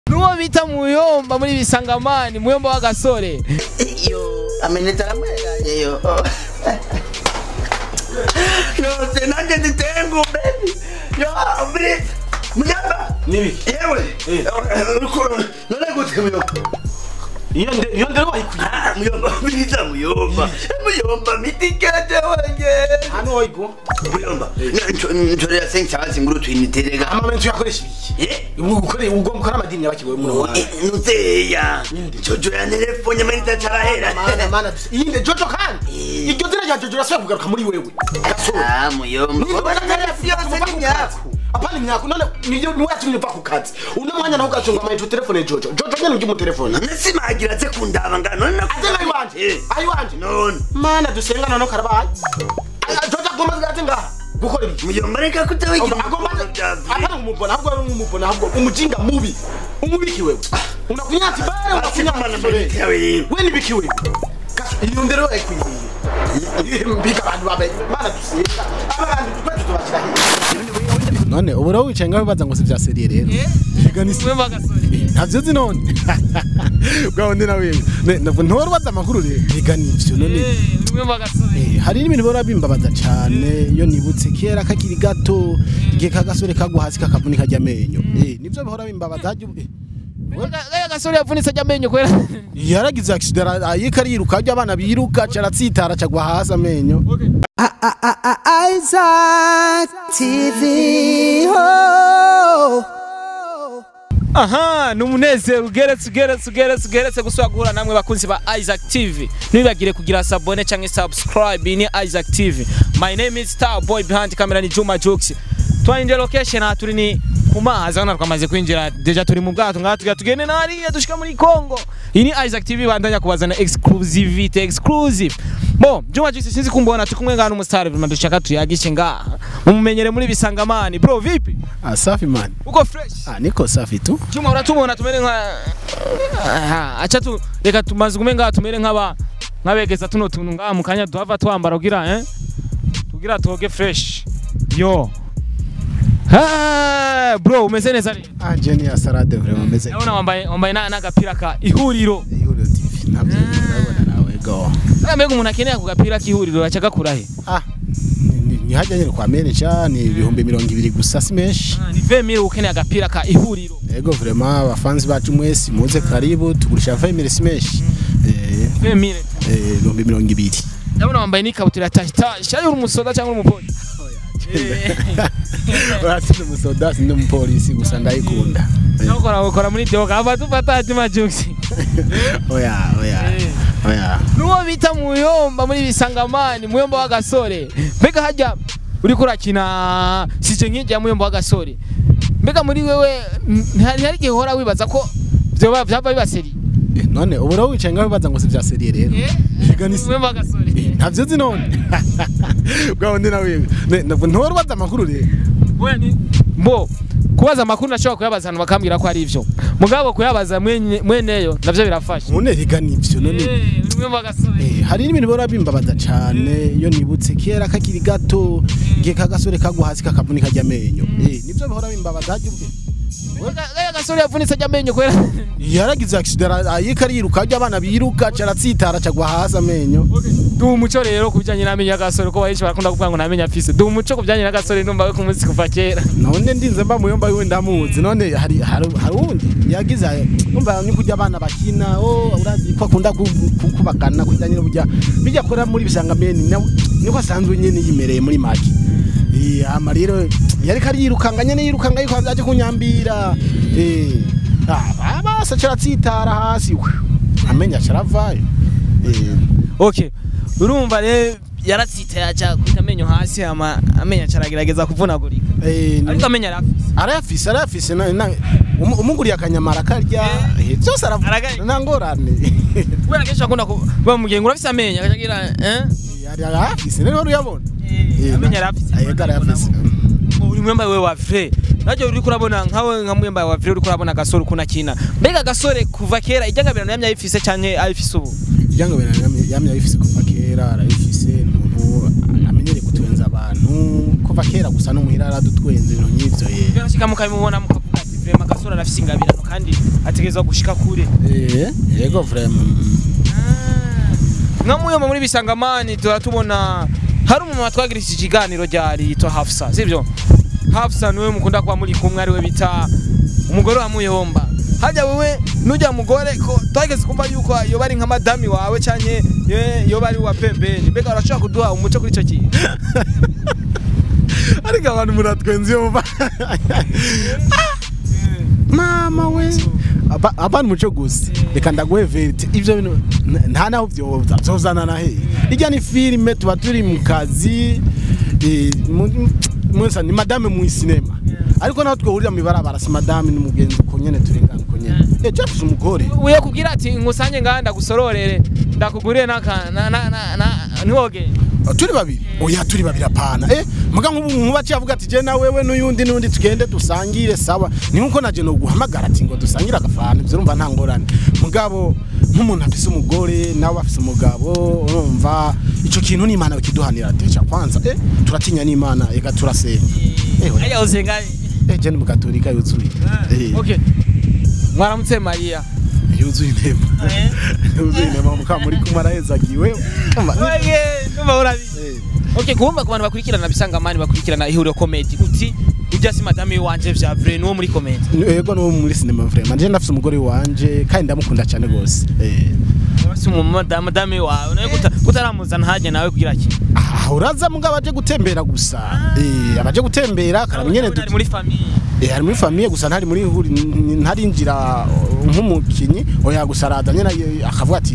nuwo bita muyomba muri bisangamani muyomba w'agasore yo amenetse aramweranye yo yose nanjye nditeye ngumbe yo muri muyamba Nibi. yewe none gute muyomba iyo nde iyo ndero bayikwiye Ah, muyomba mwiza muyomba muyomba mitikete wenge hano wayigo muyomba ntorera sengisabazi nguru twiniterega amamentu yakoresha ibiki Eh? ubu ukore ubwo mukora amadini yabakiwe mu Rwanda nuzeya jojo ya telefone manita carahera mana mana iyinde jojo kandi Eh. iryo dira rya jojo rasubiye kugaruka muri wewe gasore Ah, muyomba yose ni nyaku apana imyaku none nibyo niwe yatumye uva ku kazi uno mwanya naho ugacunga amayinite telefone jojo jojo nyene ujya mu telefone none simagira ze kundaba nga none ate ngayi wanje Eh, ayi wanje none mana dusengana no karabaye Ah, jojo agomba zigate ngaha gukora ibiki muyomba reka kutawigira agomba ibikorwa bya atari umubona ahubwo ari umubona ahubwo umujinga mubi umubiki wewe unakunyati bare unakunyati sore we nibiki wewe Gaso, iyo ndero yakwiriye mbika abantu babe mana dusenga abantu twese tubakira hirya none ubu rero wicaye ngaho bibaza ngo si bya seriye rero Higa ni muyomba w'agasore ntavyo uzi none bwa wundi nawe ntiwari ubaza amakuru rero higa ni ivyo none Eh, muyomba w'agasore Eh, hari n'ibintu bihora bimbabaza cane iyo nibutse kera kakiri gato igihe kagasore kagwa hasi kakavunika ajya amenyo Eh, nivyo bihora bimbabaza hajya ubu- eh, gaya gasore yavunitse ajya amenyo kwera yaragize accident ayika ariruka ajya abana biruka caratsitara cagwa hasi amenyo Isaac TV. Oh. aha ni umunezero ugeretse ugeretse ugeretse ugeretse gusubira guhura namwe bakunzi ba isaac tv ntibibagire kugira sabone cyangwa subscribe iyi ni isaac tv my name is star boy behind camera ni juma jux twinjiye location aha turi ni ku mazi hano twamaze kwinjira deja turi mu bwato ngaha tugira tugende nariya dushika muri congo iyi ni isaac tv bandanya kubazana exclusivity exclusive bo juma jux sinzi kumbona turi kumwe ngaha n'umusitari vima dushaka tuyagishe ngaha mumumenyere muri bisangamani bro vipi ah safi man uko fresh ah niko safi tu Juma uratubona tumere nka Aha, acha tu reka tumaze kume ngaha tumere nk'aba nk'abegeza tuno tuntu ngaha mu kanya duhava twambara kugira eh tugira toge fresh yo ha bro umeze neza rero ah jeni ya salade vraiment meze ndabona wambaye wambaye na- n'agapira ka ihuriro ihuriro tv ntabyo urabona nawe go Aya mbega umuntu akeneye ako gapira k'ihuriro aca agakura he ah ni- ni hajya nyine kwa manager ni ibihumbi mirongo ibiri gusa si menshi Ah, ni 20000 ukeneye agapira ka ihuriro Ego vraiment abafanzi bacu mwese muze karibu tugurisha 20 si menshi eh 20000 eh, ibihumbi mirongo ibiri ndabona wambaye n'ikabutura ya tashi tashi ari uri umusoda cyangwa uri umupolisi Eh. urasize umusoda sinde umupolisi gusa ndayikunda Eh, nawe ukora ukora muri doga ava dufata hatima jugisi oya oya Eh. oya nuwo bita muyomba muri bisangamani muyomba w'agasore mbega hajya uriko urakina sije nk'ijya muyomba w'agasore mbega muri wewe ntihari hari igihe uhora wibaza ko vyoba vyava bibaseri Eh, none ubu rero wicaye ngaho bibaza ngo si bya seriye rero Higa ni muyomba w'agasore ntavyo uzi none bwa wundi nawe ntiwari ubaza amakuru rero Oya ni- mbo kubaza amakuru nashobora kuyabaza abantu bakambwira ko ari ivyo mugabo kuyabaza mwenye- mweneyo navyo birafasha none higa ni ivyo none Eh, uri muyomba w'agasore Eh, hari n'ibintu bihora bimbabaza cane iyo nibutse kera kakiri gato igihe kagasore kagwa hasi kakavunika ajya amenyo Eh, nivyo bihora bimbabaza hajya ubwe Mbega gaya gasore yavunitse ajya amenyo kwera yaragize accident ayika ariruka ajya abana biruka caratsitara cagwa hasi amenyo duha umuco rero ku bijyanye n'amenyo y'agasore ko benshi barakunda kuvuga ngo namenyo afise duha umuco ku bijyanye n'agasore numva we ku munsi kuva kera none ndinze mba muyomba wiwe ndamuzi none hari hari hari uwundi yagize umva ni kujya abana bakina oh urazi ko akunda ku- ku- kubagana kujya nyine burya bijya kora muri bisangameni na- niko asanzwe nyine yimereye muri maki Eh, ama rero yariko ariyirukanga nyene yirukanga yuko aje kunyambira eh ah basa caratsitara hasi we amenya caravayo eh okay urumva rero yaratsitaye aca kwita amenyo hasi ama amenyo aca aragerageza kuvunagurika eh ariko amenyo arafise arayafise arayafise na- na- umu- umuguriye akanyamara karya eh, byose Aragari. aravuga nta ngorane kubera kenshi akunda bamubwiye ngo urafise amenyo agaca agira eh yari arayafise rero uruyabona Eh, amenyo arafise ayega arayafise uri mwemba we wa vrai najyo uri kurabona nkawe nka mwemba wa vrai uri kurabona agasore ukuntu akina mbega agasore kuva kera ijyangabirano yamye ayifise canke ayifise ubu ijyango yamye ayifise kuva kera arayifise ni umuntu amenyereye gutwenza abantu kuva kera gusa no muhira aradutwenza ibintu nk'ivyo ye birashika mukabimubona mukavuga ati vraiment gasore arafise ingabirano kandi ategerezwa gushika kure Eh, yego vraiment nka muyoma muri bisangamani tura tubona hari umuntu twagirishije ikiganiro ryari yitwa Hafsa sivyo Hafsa niwe mukunda kuba muri kumwe ariwe bita umugore wa muyomba hajya wewe nujya mugore ko twageze kumva yuko yoba ari nka madami wawe canke ye- yoba ari wa pembeni mbega urashobora kuduha umuco kuri ico kintu ariko abantu muratwenze yumva mama we Aba- abana umuco gusa reka ndaguhe verite ivyo bintu n- nta naho vyoza vyozana na hehe irya ni filime tuba turi mu kazi eh, mu- mwese ni madame mu sinema ariko naho twahurira mw'ibarabara si madame n'umugenzi uko nyene turengana uko nyene ejo afise umugore uye kubwira ati nkusange ngaha ndagusororere ndakuguriye n'aka na na na na ntiwoge turi babiri oya turi babiri apana eh muga nk'ubu nkuba avuga ati je na wewe n'uyundi n'undi tugende dusangire sawa ni nkuko naje no guhamagara ati ngo dusangire agafana ivyo urumva nta ngorane mugabo nk'umuntu afise umugore nawe afise umugabo urumva ico kintu ni imana bikiduhanira teca kwanza eh turatinya n'imana ega turasenga eh oya, ajya usenga eh je ni mugatolika yuzuye eh okay mwaramutse mariya yuzuye inema Eh. yuzuye inema muka muri kumwe arahezagiwe Umva, Oye, numva urabizi eh. Okay, kumva ku bantu bakurikirana bisangamani bakurikirana ihuriro comedy uti ujya si madame wanje vya vrai nuwo muri comedy yego no muri sinema vraiment je ndafise umugore wanje kandi ndamukunda cyane gose eh si mu madame madame wawe nawe guta kutaramuzana haje nawe kugira ki ah uraza mugabo aje gutembera gusa eh abaje gutembera karaba nyene Ari muri famille eh ari muri famille gusa ntari muri huri n- ntarinjira uh, nk'umukinyi oya gusa arada nyene eh, akavuga ati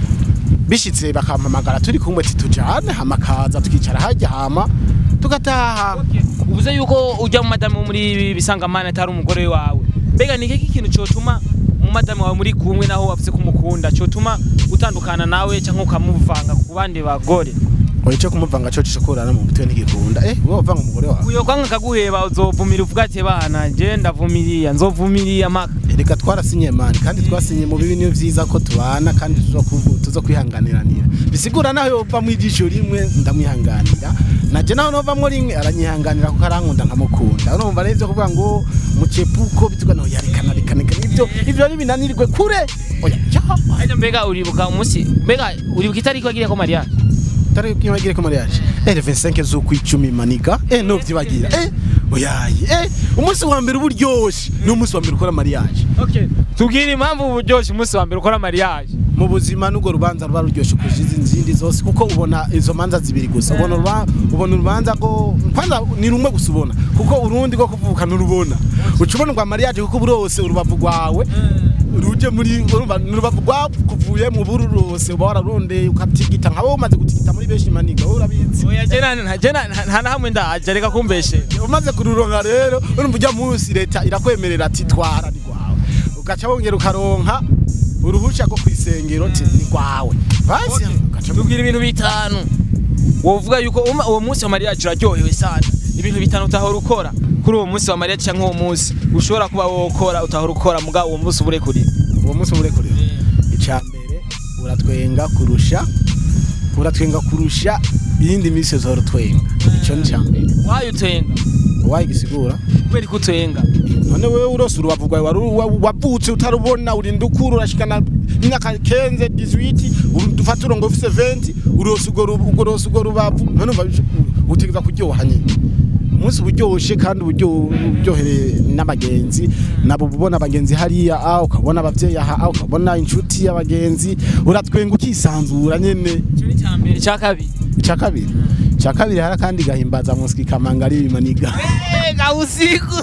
bishitse bakampamagara turi kumwe ati tujane hamakaza tukicara hajya hama tugataha uvuze yuko ujya mu madame wo muri bisangamani atari umugore wawe mbega ni iki kintu cyotuma mu madame wawe muri kumwe naho wavuze ko umukunda cyotuma utandukana nawe cyangwa ukamuvanga ku bandi bagore oya cyo kumuvanga cyo cishokorana mu mutwe ntigikunda eh wowe vanga umugore wawe uyo kwanga kaguheba uzovumira uvuga ati bana je ndavumiriya nzovumiriya maka reka twarasinye mani kandi twasinye mu bibi niyo vyiza ko tubana kandi tuza kuvu- tuza kwihanganiranira bisigura naho yova mu ijisho rimwe ndamwihanganira naje naho novamwo rimwe aranyihanganira kuko arankunda nkamukunda urumva rero ivyo kuvuga ngo mucepuko bituga no yarekana rekana rekana ivyo ivyo ni binanirwe kure oya cyaha Aje mbega uribuka umunsi mbega uribuka itariki wagiriye ko mariage tari kwibagire ko mariage eh le 25 z'ukwicumi maniga eh no vyibagira eh oyaye eh umunsi wa mbere uburyoshe ni umunsi wa mbere ukora mariage okay tubwire impamvu uburyoshye umunsi wa mbere ukora mariage mu buzima n'urwo rubanza ruba ruryoshye kurusha izi zindi zose kuko ubona izo manza zibiri gusa ubona uruba- ubona urubanza ko kwanza ni rumwe gusa ubona kuko urundi rwo kuvuka nurubona uca ubona rwa mariage kuko burose urubavu rwawe ruje muri urumva ni urubavu rwakuvuye mu buru rwose uba wararondeye ukatigita nka wowe umaze gutigita muri benshi maniga wowe urabizi oya je na na- je na- na- nta na hamwe ndaje reka kumbeshe umaze kururonka rero urumva ujya munsi leta irakwemerera ati twara ni rwawe ugaca wongera ukaronka uruhusha rwo kwisengero ati ni rwawe basi ugaca tubwire ibintu bitanu wovuga yuko uma- uwo munsi wa mariage uraryohewe sana ibintu bitanu utahora ukora kuri uwo munsi wa mariage cyangwa uwo munsi ushobora kuba wokora utahora ukora muga uwo munsi ubure kuri uwo munsi umurekurira icya mbere uratwenga kurusha uratwenga kurusha iyindi minsi yose uhora utwenga icyo ni icya mbere wayo utenga wayigisigura kubera ko utenga none wewe urose urubavu rwawe wari wa- wavutse utarubona urinda ukura urashikana imyaka kenze 18 uru- dufata urongo ufise 20 urose urwo ru- urwo rose urwo rubavu none umva bish- utegeza kuryoha nyine umunsi uburyoshe kandi uburyo- uryohereye n'abagenzi nabo ubona abagenzi hariya ah ukabona abavyeyi aha ah ukabona inshuti y'abagenzi uratwenga ukisanzura nyene icyo ni icya mbere icya kabiri icya kabiri icya kabiri hari akandi gahimbaza musiki kamanga ari bimaniga ega usiku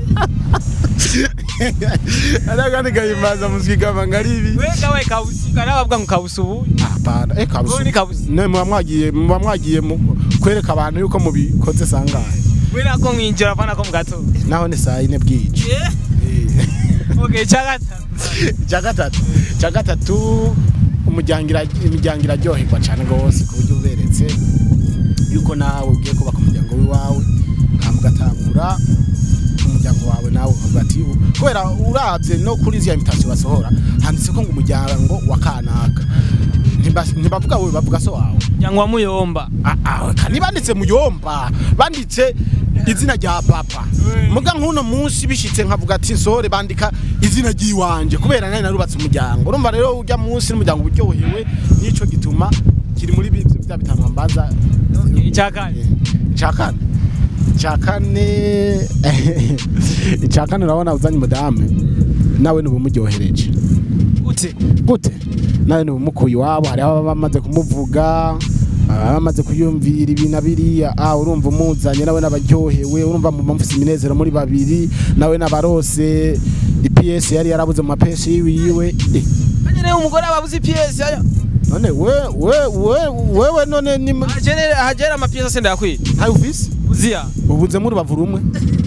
hari akandi gahimbaza musiki kamanga ari ibi wega we kabusika nabavuga ngo kabusubu Hapana, eh kabusu. Wowe ni kabusu. Ne muba mwagiye muba mwagiye mu- kwereka abantu yuko mubikoze sangahe. we nako mwinjira apana ko mu gatondo Naho ni saa ine bwije. okay icya gatatu Cya gatatu. Cya gatatu umuryangira imiryango iraryoherwa cyane rwose ku buryo uberetse yuko nawe ugiye kubaka umuryango w'iwawe hama ugatangura umuryango wawe nawe ukavuga ati kubera urabye no kuri ziriya imitasiyo basohora handitse ko ngo umuryango wa kanaka Ntiba- ntibavuga wowe bavuga so wawe cyangwa muyomba Ah, ah, kandi banditse muyomba banditse izina rya papa muga nk'uno munsi bishitse nkavuga ati nsore bandika izina ry'iwanje kubera nari narubatse umuryango urumva rero ujya munsi n'umuryango uryohewe nico gituma kiri muri bi- bya bitanu mbaza icyakane icyakane icyakane icyakane urabona uzanye umudamu nawe ntibumuryohereje gute gute nawe ntibumukuye iwabo hariho ababa bamaze kumuvuga ababa bamaze kuyumvira ibi na biriya ah urumva umuzanye nawe n'abaryohewe urumva mu mufise iminezero muri babiri nawe n'abarose ips yari yarabuze mu mapesi yiwe Eh, nyine umugore ababuze ipiyesi aya none we we we wewe none ni hagenere hagera amapiyesi asenda yakwiye ntayo ufise uziya ubuze muri rubavu rumwe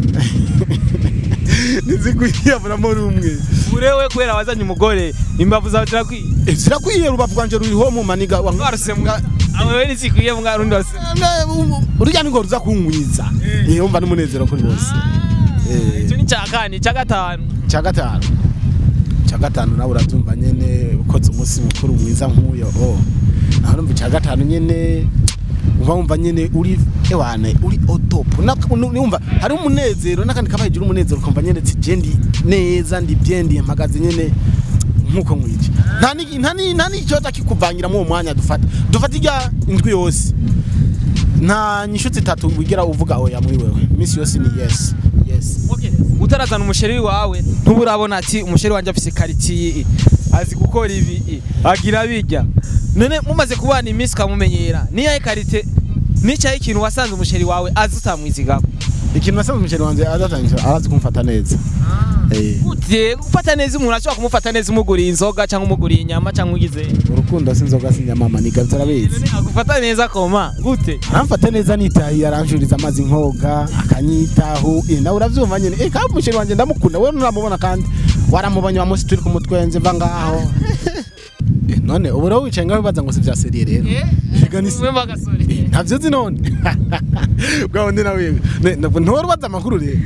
nizikuyiyabulamo rumwe urewe kubera wazanye umugore imbavu zawe zirakwiye Eh, zirakwiye rubavu rwanje ruriho mu maniga wa- mwaruse mbwa awewe nizikwiye mbwa rundi wase urya ni ngo ruza kunkwiza Eh, umva n'umunezero kuri bose Eh. icyo ni icyakane icya gatanu cya gatanu cya gatanu nawe urabyumva nyene ukoze umunsi mukuru mwiza nk'uyo oh nawe urumva icya gatanu nyene uba wumva nyene uri ewane uri otopu numva hari umunezero n'akandi kaba hejuru umunezero ukumva nyene ati je ndi neza ndi bien ndi mpagaze nyene nkuko mwije nta ni- nta ni- nta n'ikibazo kikuvangira mu uwo mwanya dufata dufata ijya indwi yose nta nyishutsi itatu wigira uvuga oya muri wewe iminsi yose ni yes yes utarazana umusheri wawe ntuburabona ati umusheri wanjye afise karitsiye azi gukora ibi agira bijya none mumaze kubana iminsi ukamumenyera niyahe karite nicyahe ikintu wasanze umusheri wawe azi utamwizigako ikintu nasanze umuceri wanjye adatangije arazi kumfata neza Eh, gute gufata neza umuntu ashobora kumufata neza umuguriye inzoga cyangwa umuguriye inyama cyangwa ugize urukundo si inzoga si inyama niga turabizi None agufata neza koma gute aramfata neza nitahiye aranjuriza amazi nkoga akanyitaho eh, nawe urabyumva nyine eh kandi umuceri wanjye ndamukunda we nuramubona kandi waramubonye wa munsi turi ku mutwenze mva ngaho Eh, none ubu rero wicaye ngaho wibaza ngo si bya seriye rero Higa ni Mwe bagasore ntabyo uzi none bwa wundi nawe nturubaza amakuru rero